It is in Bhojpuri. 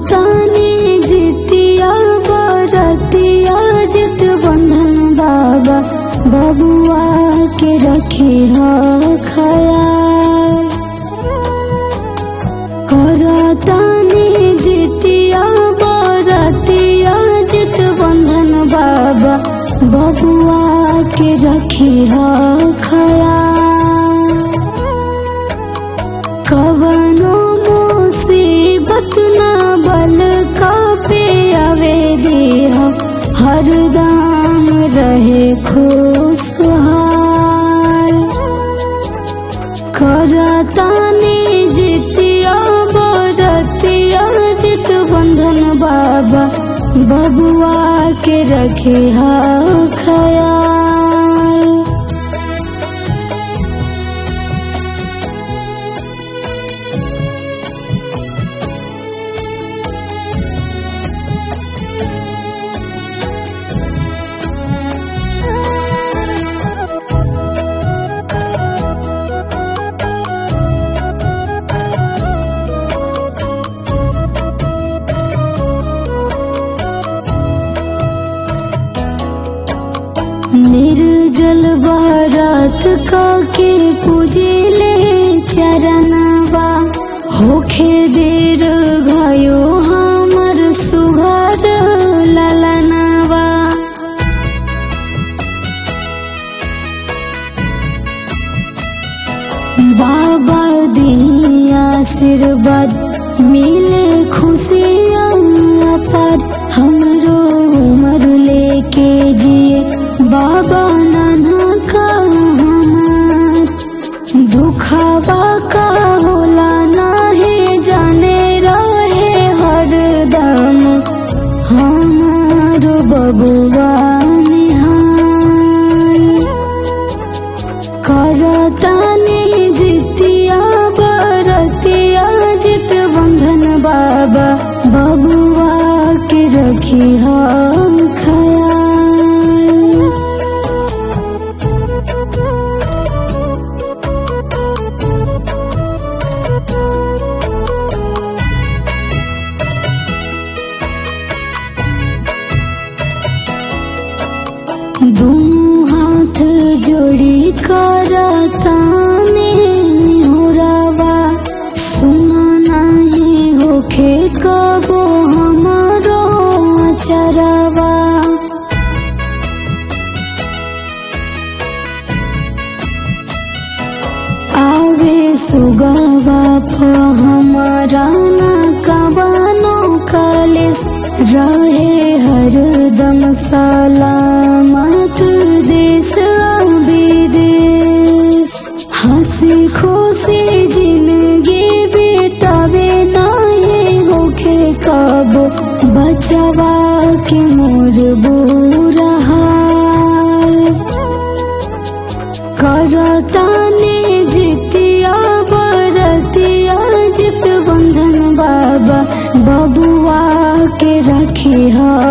करतानी जितिया बरतिया जित बंधन बाबा बबुआ के रखी ह खयाल करतानी जितिया बरतिया जित बंधन बाबा बबुआ के रखी ह खयाल कवनो मुसीबत ना बल का पे आवे देह हरदम रहे खुशहाल करतानी जितिया बरतिया जित बंधन बाबा बबुआ के रखे हा खयाल निर्जल बारात का के पूजिले चरणवा होखे देर गयो हमर सुघर ललनवा बाबा दिया आशीर्वाद मिले खुशियाँ पर हमरो उमर लेके जिए बाबा नाना का हमार दुखावा का होला नाहे जाने रहे हरदम हमारो बबुआ निहाल करतानी जितिया बरतिया जित बंधन बाबा बबुआ के रखी हम खयाल दोनों हाथ जोड़ी करताने निहुरावा सुना नहीं होखे कबो हमारो अचरवा आवे सुगवा प हमारा ना कबानो कलिस रहे हरदम सलामत देश आ विदेश हंसी खुशी जिंदगी बितावे नहीं होखे कब बचवा के मोर बुरा हाल करतानी जितिया बरतिया जित बंधन बाबा बबुआ के रखी हा